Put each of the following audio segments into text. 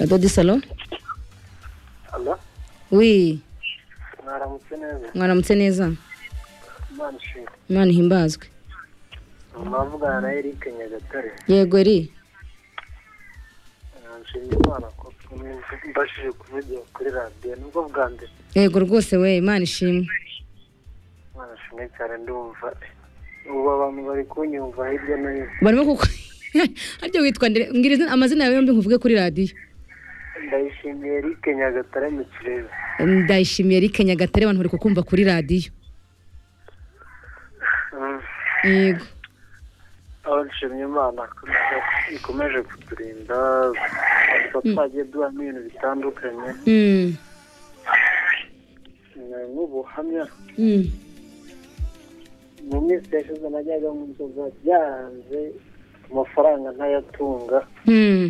Dodi Salo Alo, wi mwaramutse neza mwaramutse neza imana ishimwe imana ihimbazwe mwavugana na Eric Nyagatare yego eri Eh, nshimye imana ko mw- mbashije kuvugira kuri radiyo nibwo bwa mbere yego rwose we imana ishimwe imana ishimwe cyane ndumva ubu abantu bari kunyumva hirya no hino barimo kuko harya witwa ndere mbwira izina- amazina yawe yombi nkuvuge kuri radiyo ndayishimiye Eric Nyagatare mu kirere ndayishimiye Eric Nyagatare abantu bari kukumva kuri radiyo Mm. yego aho nshimye imana ko ikomeje kuturinda kuba twagiye duhamo ibintu bitandukanye Mm. Eh, nk'ubuhamya Mm. mu minsi yashize najyaga mu nzoga byaranze amafaranga ntayatunga Mm.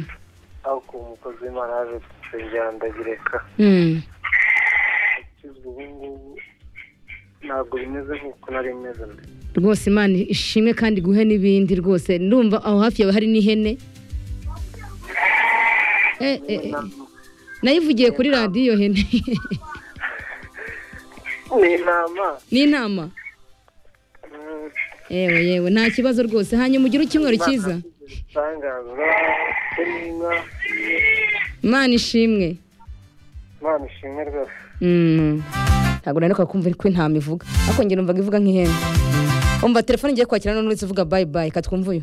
ariko ubu umukozi w'imana yaje kunsengera ndagireka Mm. ukizwa ubu ngubu ntabwo bimeze nk'uko nari meze mbere rwose imana ishimwe kandi guhe n'ibindi rwose ndumva aho hafi yawe hari n'ihene Eh, eh, eh, nayivugiye kuri radiyo hene ni intama ni inama Mm, yewe yewe nta kibazo rwose hanyuma ugire icyumweru Imana cyiza yashyize ibitangaza ndetse n'inka imana ishimwe imana ishimwe rwose Mm. ntabwo nanuka kumva ko intama ivuga ariko njye numvaga ivuga nk'ihene umva telefone ngiye kwakira none uretse uvuga bayi bayi katwumvuye